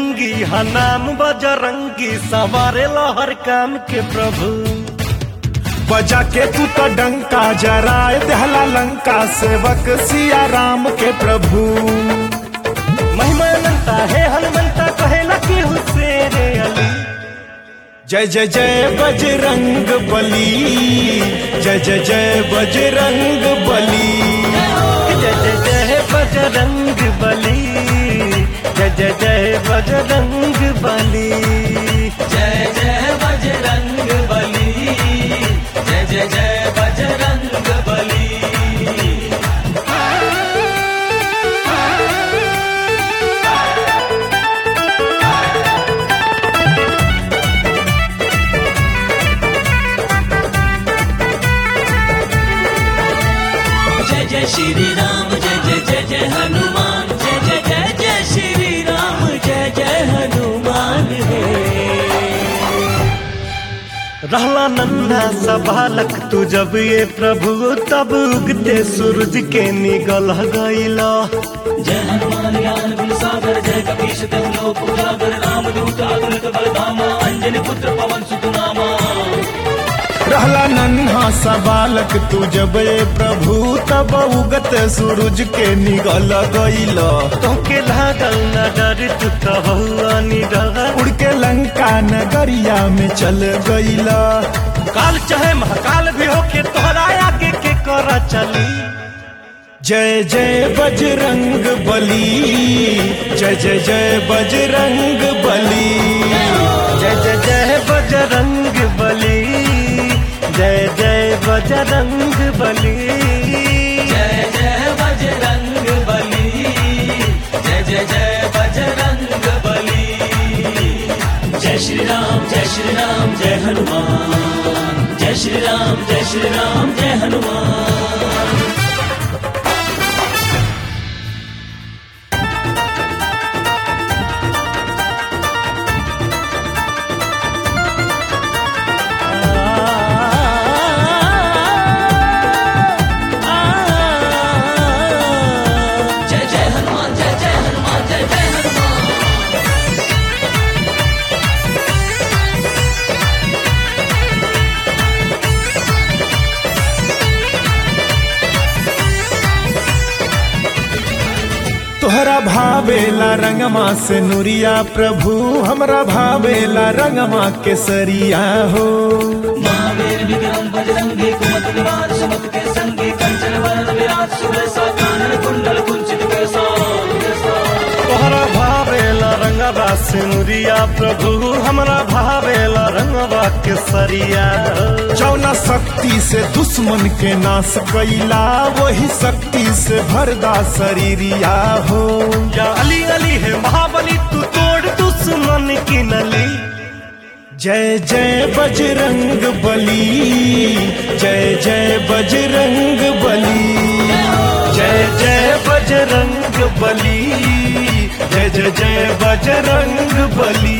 बजरंगी हा नाम बजरंगी सवारे हर काम के प्रभु बजा के तू तो डंका जराए दहला लंका सेवक सिया राम के प्रभु महिमा अनंता है हनुमंता कहेला कि हुसैन अली जय जय जय बजरंग बली जय जय जय बजरंग बली जय जय जय बजरंग बली जय जय जय बजरंग बली जय जय बजरंग बली जय जय जय बजरंग बली जय जय श्री राम जय जय जय जय हनुमान जय जय जय जय श्री राम जय जय हनुमान हे रहला नन्हा सा बालक तू जब ये प्रभु तब उगते सूरज के निगल गईला जय हनुमान ज्ञान गुण सागर जय कपीश तम लोक उजागर राम दूत अतुलित बलधामा अंजनी पुत्र पवन सुत नामा रहला नन्हा सा बालक तू जब ए प्रभु तब उगत सूरज के निगल गईल तोके लागल न डर तू तो हुआ निडर उड़ के लंका नगरिया में चल गईल काल चाहे महाकाल भी होके तोहरा आगे के कर चली जय जय बजरंग बली जय जय जय बजरंग बली जय जय जय बजरंग बली जय जय बजरंग बली जय जय बजरंग बली जय जय जय बजरंग बली जय श्री राम जय श्री राम जय हनुमान जय श्री राम जय श्री राम जय हनुमान जय जय हनुमान जय जय हनुमान जय जय हनुमान तोहरा भावेला रंगमा से नुरिया प्रभु हमरा भावेला रंगमा केसरिया हो महावीर विक्रम बजरंगी कुमत निवार सुमत के संगी कंचन वरण विराट सुबह कानन कुंडल कुंचित कैसा तोहरा भावेला रंगवा सिनुरिया प्रभु हमरा भावेला रंगवा के सरिया जौना शक्ति से दुश्मन के नाश कैला वही शक्ति से भरदा शरीरिया हो या अली अली है महाबली तू तोड़ दुश्मन की नली जय जय बजरंग बली जय जय बजरंग बली जय जय बजरंग बली जय जय जय बजरंग बली